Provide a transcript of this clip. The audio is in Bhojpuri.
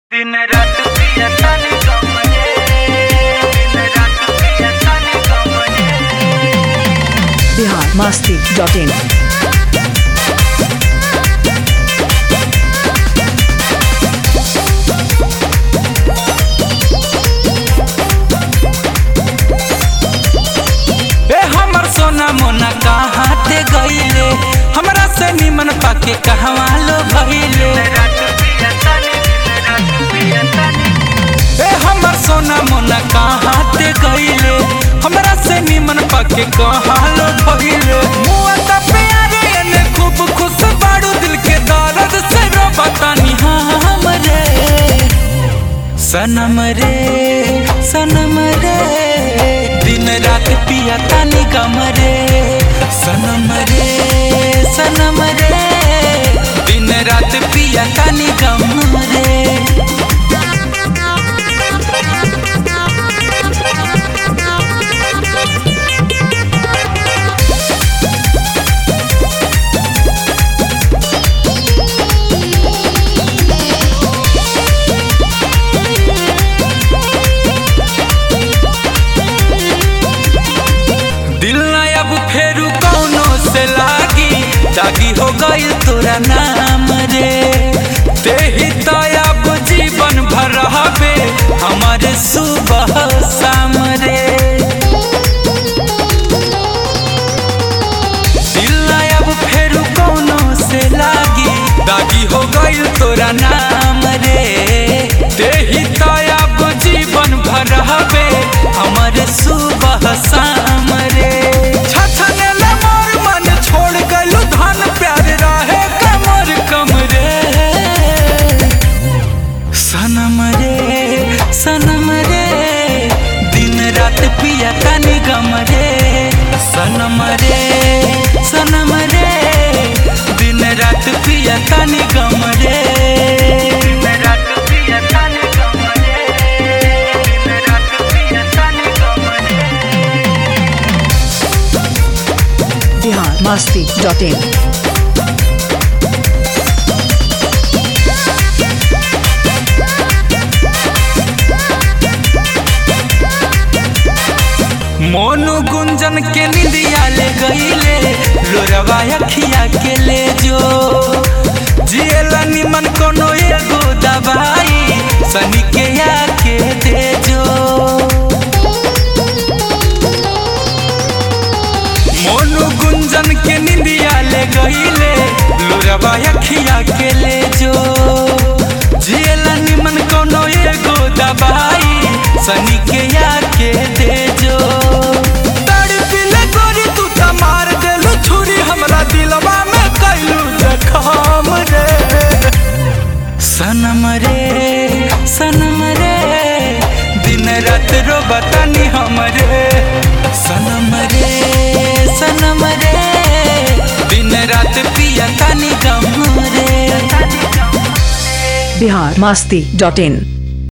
दिन रात पिया तानी कमले दिन रात पिया तानी कमले बिहार मस्ती डॉट इन ए हमर सोना मोना कहाँ ते गईले हमरा से निमन पाके कहवा लो भइले रात पिया तानी दिन रात पिया तानी ए हमर सोना मोना कहाँ ते गईले हमरा से निमन पाके कहाँ लो भइले मुआ त प्यारे ने खूब खुश बाड़ू दिल के दर्द से रो बतानी हमरे सनम रे सनम रे दिन रात पिया तानी गम रे सनम रे सनम रे दिन रात पिया तानी गम रे दिल ना अब फेरू कौनो से लागी दागी हो गई तोरा नाम रे ते ही तो अब जीवन भर रहबे हमारे सुबह शाम रे दिल ना अब फेरू कौनो से लागी दागी हो गई तोरा नाम रे ते ही तो अब जीवन भर रहबे हमारे सुबह शाम रे छछने ले मोर मन छोड़ गलू धन प्यार रहे कमर कम रे सनम रे सनम रे दिन रात पिया तनी गम रे सनम रे सनम रे दिन रात पिया तनी गम रे दिन रात पिया तानी कमले दिन रात पिया तानी कमले बिहार मस्ती डॉट इन मोनू गुंजन के निंदिया ले गईले लोरवा अखिया के ले जो जियला निमन कोनो एगो दवाई सनी के आके दे जो मोनू गुंजन के निंदिया ले गईले लोरवा अखिया के ले जो जियला निमन कोनो एगो दवाई सनी के आके दे जो तड़पिले गोरी तू त मार देलू छुरी हमरा दिलवा में कैलू जखम रे सनम रे सनम रे दिन रात रो बतानी हमरे सनम रे सनम रे दिन रात पिया तानी गम रे बिहार मस्ती डॉट इन